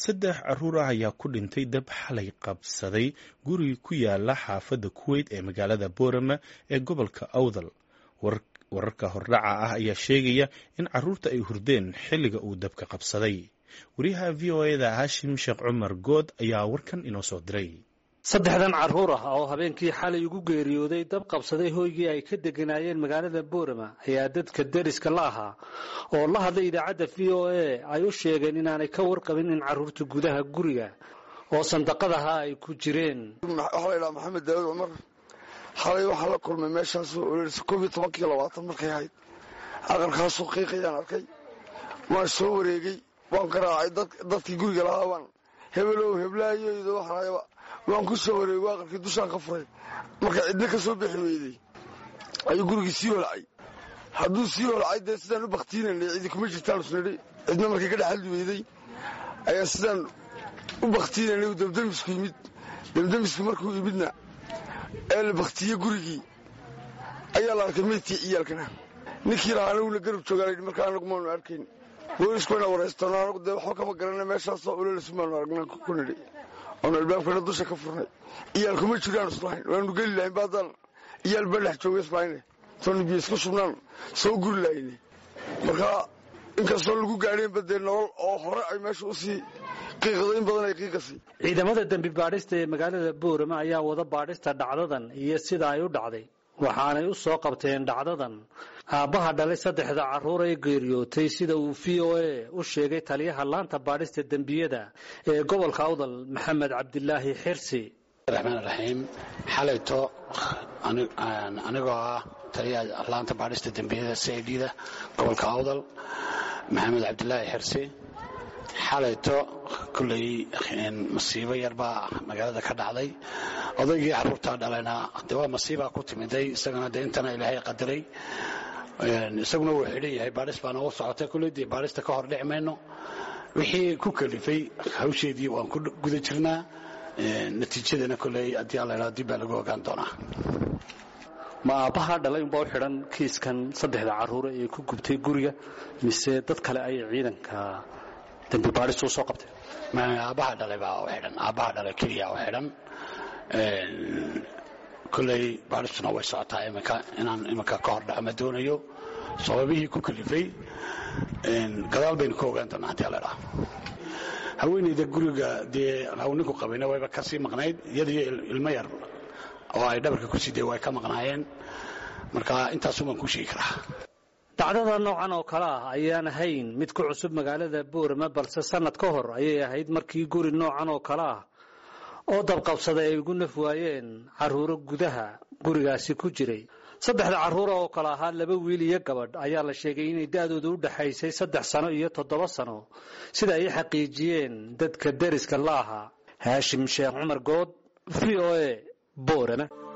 saddex caruur ah ayaa ku dhintay dab xalay qabsaday guri ku yaala xaafadda kuweyt ee magaalada boorama ee gobolka awdal wararka hordhaca ah ayaa sheegaya in caruurta ay hurdeen xilliga uu dabka qabsaday wariyaha v o eda hashim sheekh cumar good ayaa warkan inoo soo diray saddexdan carruur ah oo habeenkii xalay ugu geeriyooday dab qabsaday hoygii ay ka deganaayeen magaalada boorama ayaa dadka deriska la ahaa oo la hadlay idaacadda v o a ay u sheegeen inaanay ka warqabin in carruurta gudaha guriga oo sandaqadaha ay ku jireen waxaa la ydhaha maxamed daawud cumar xalay waxaa la kulmay meeshaasoo ololisa koob iyo tobankii labaatan markay ahayd aqalkaasoo qiiqayaan arkay waan soo wareegay waan garaacay dadkii guriga lahaa waan hebelow heblaayoydo waxaayaba waan ku soo wareegay aqalkii dushaan ka furay marka cidna ka soo bixi weydey ayuu gurigii sii holcay hadduu sii holcay dee sidaan u baktiinanay cidi kuma jirtaan usnidhi cidna markay ka dhexaldi weydey ayaa sidaan u baktiinanay uu damdamisku yimid damdamisku markuu yimidna ee la baktiye gurigii ayaa la arkay meydkii ciyaalkana ninkii lahaa anaguna garab joogaa markaa anagu maanu arkayn booliskuna waraystono anagu dee waxba kama garana meeshaasoo ulolaisu maanu aragnaan ku nidhi oonu albaabkana dusha ka furnay iyaal kuma jiraan islahayn waanu geli lahayn baadaan iyaal baa dhex jooga islahayne soonu biyo isku shubnaan soo guri lahayne markaa inkastoo lagu gaadheenba dee nolol oo hore ay meesha usii qiiqdo in badan ay qiiqasay ciidamada dembi baadhista ee magaalada boorama ayaa wada baadhista dhacdadan iyo sida ay u dhacday waxaanay u soo qabteen dhacdadan aabbaha dhalay saddexda carruur ee geeriyootay sida uu v o a u sheegay taliyaha laanta baadhista dembiyada ee gobolka awdal maxamed cabdilaahi xirsi raxmaan raxiim xalayto anigoo ah taliyaha laanta baadhista dembiyada c i d da gobolka awdal maxamed cabdilaahi xirsi xalayto kulley masiibo yarbaa magaalada ka dhacday odaygii carruurtaa dhalayna de waa masiibaa ku timiday isagana de intana ilaahay qadaray isaguna wuu xidhan yahay baadhis baana u socotay kulley dee baadhista ka hor dhici mayno wixii ku kalifay hawsheedii waan ku guda jirnaa natiijadana kolley haddii alla idhao dib baa lagu ogaan doonaa ma aabbaha dhalay unbaa u xidhan kiiskan saddexda carruure ee ku gubtay guriga mise dad kale ayay ciidanka dembi baadhistu usoo qabteen aabbaha dhalay baa u xidhan aabbaha dhalay keliya u xidhan kolley baadhistuna way socotaa iminka inaan iminka ka hor dhaco ma doonayo sababihii ku kalifay gadaal baynu ka ogaan doonaa haddii alla idhaha haweenayda guriga dee hawninku qabayna wayba ka sii maqnayd iyadiyo ilmo yar oo ay dhabarka ku sidee way ka maqnaayeen marka intaasumaan ku sheegi karaa dhacdada noocan oo kale ah ayaan ahayn mid ku cusub magaalada boorama balse sannad ka hor ayay ahayd markii guri noocan oo kale ah oo dabqabsaday ay ugu naf waayeen carruuro gudaha gurigaasi ku jiray saddexda carruura oo kale ahaa laba wiil iyo gabadh ayaa la sheegay inay da'dooda u dhaxaysay saddex sano iyo toddoba sano sida ay xaqiijiyeen dadka deriska la ahaa haashim sheekh cumar good v o a boorama